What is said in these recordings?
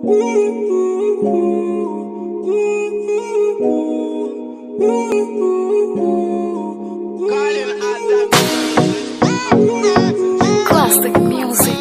Classic music.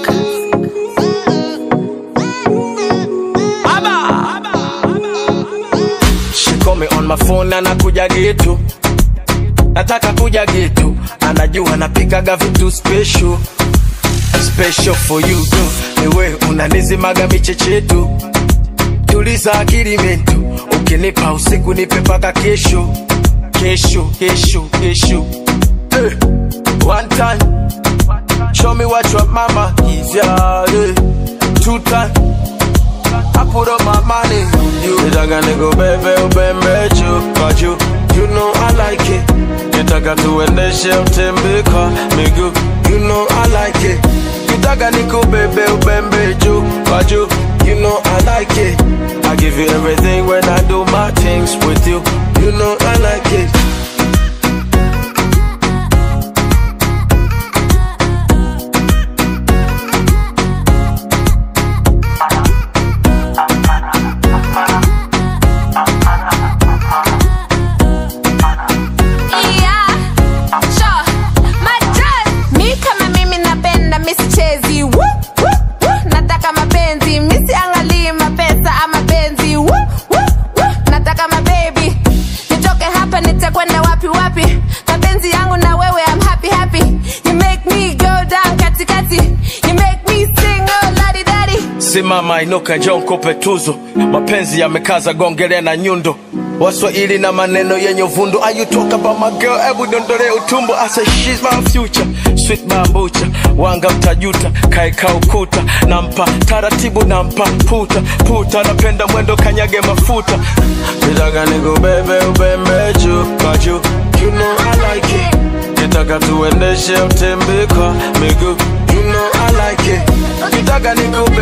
She call me on my phone na nakuja getu, nataka kuja getu, anajua napikaga vitu special special for you tu, niwe unanizimaga michechetu, tuliza akili mentu, ukinipa usiku nipe paka kesho kesho kesho kesho hey. One time, show me what your mama is, yeah, yeah. Two time, I put up my money on you. Nitaka nikubebe ubembe juu kwa juu, you know I like it. Nitaka tuendeshe utembe kwa miguu, you know I like it. Nitaka nikubebe ubembe juu kwa juu, you know I like it. I give you everything when I do my things with you, you know I like it. Yeah, sure. Madras. Mi kama mimi napenda mi sichezi Woo, woo, woo. nataka mapenzi mi siangalii mapesa ama penzi Woo, woo, woo. nataka mabebi nitoke hapa nitakwenda wapi wapi mapenzi yangu na wewe I'm happy happy you make me go down katikati you make me sing oh ladi dadi Simama inuka, njoo nikupe tuzo. Mapenzi yamekaza, gongele na nyundo. Waswahili na maneno yenye uvundo. Are you talk about my girl? Hebu dondole utumbo. I say she's my future, sweet bambucha. Wanga mtajuta, kaeka ukuta. Nampa taratibu, nampa puta puta. Napenda mwendo, kanyage mafuta. Nitaka nikubebe ubembe juu kwa juu. You know I like it. Nitaka tuendeshe utembe kwa miguu. You know I like it. Nitaka nikubebe